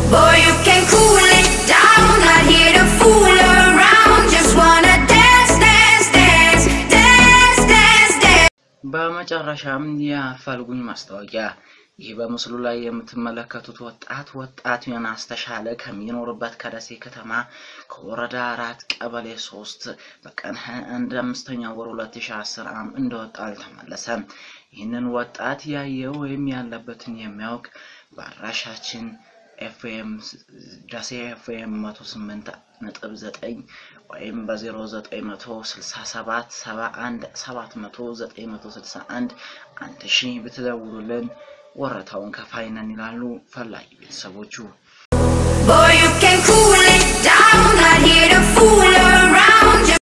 Boy, you can cool it down. Not here to fool around. Just wanna dance, dance, dance, dance, dance, dance. በመጨረሻም የአፋልጉኝ ማስታወቂያ ይህ በምስሉ ላይ የምትመለከቱት ወጣት ወጣት ዮናስ ተሻለ ከሚኖርበት ከደሴ ከተማ ከወረዳ አራት ቀበሌ ሶስት በቀን ሀያ አንድ አምስተኛ ወር ሁለት ሺ አስር አም እንደወጣ አልተመለሰም። ይህንን ወጣት ያየ ወይም ያለበትን የሚያውቅ በአድራሻችን ኤፍኤም ደሴ ኤፍኤም መቶ ስምንት ነጥብ ዘጠኝ ወይም በዜሮ ዘጠኝ መቶ ስልሳ ሰባት ሰባ አንድ ሰባት መቶ ዘጠኝ መቶ ስልሳ አንድ አንድ ሺህ ብትደውሉልን ወረታውን ከፋይ ነን ይላሉ ፈላጊ ቤተሰቦቹ። Boy, you can cool it down. Not here to fool